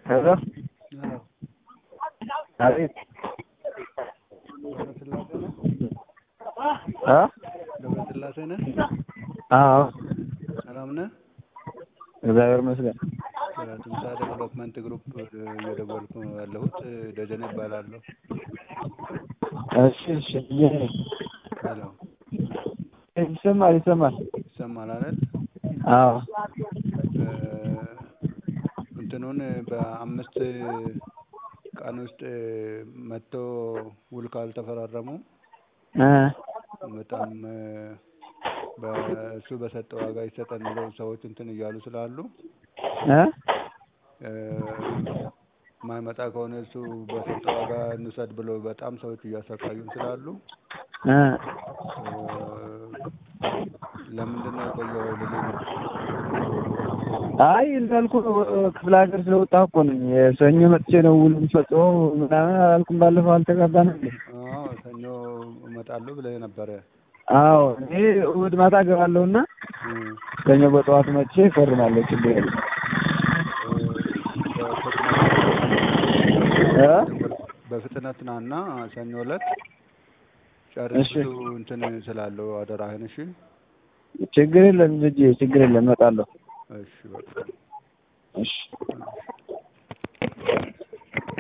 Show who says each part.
Speaker 1: ሄሎ
Speaker 2: አዎ
Speaker 1: አቤት
Speaker 2: ገብረስላሴ ነህ?
Speaker 1: አ
Speaker 2: ገብረስላሴ ነህ?
Speaker 1: አዎ
Speaker 2: ሰላም ነህ?
Speaker 1: እግዚአብሔር ይመስገን።
Speaker 2: ከትምሳ ዴቨሎፕመንት ግሩፕ እየደወልኩ ነው ያለሁት። ደጀኔ እባላለሁ።
Speaker 1: እሺ እሺ ይሄ
Speaker 2: ሄሎ
Speaker 1: ይሰማል ይሰማል።
Speaker 2: ይሰማል አይደል?
Speaker 1: አዎ
Speaker 2: እ እንትኑን በአምስት ቀን ውስጥ መጥቶ ውል ካልተፈራረሙ
Speaker 1: እ
Speaker 2: በጣም እ በእሱ በሰጠው ዋጋ ይሰጠን ብለው ሰዎች እንትን እያሉ ስላሉ
Speaker 1: እ
Speaker 2: እ የማይመጣ ከሆነ እሱ በሰጠው ዋጋ እንውሰድ ብለው በጣም ሰዎች እያሰቃዩን ስላሉ
Speaker 1: እ
Speaker 2: እ ለምንድን ነው የቆየው ልልህ ነው።
Speaker 1: አይ እንዳልኩህ ነው ክፍለ ሀገር ስለወጣሁ እኮ ነኝ። ሰኞ መጥቼ ነው ውል የምፈጽመው ምናምን አላልኩም። ባለፈው አልተጋባንም እንዴ?
Speaker 2: አዎ ሰኞ እመጣለሁ ብለህ ነበረ።
Speaker 1: አዎ እኔ እሑድ ማታ እገባለሁና
Speaker 2: እ
Speaker 1: ሰኞ በጠዋቱ መጥቼ እፈርማለሁ። ችግር የለም። እ
Speaker 2: በፍጥነት ናና ሰኞ ዕለት
Speaker 1: እሺ።
Speaker 2: ጨርሱ እንትን ስላለው አደራህን። እሺ
Speaker 1: ችግር የለም ልጄ፣ ችግር የለም እመጣለሁ።
Speaker 2: እሺ በቃ
Speaker 1: እሺ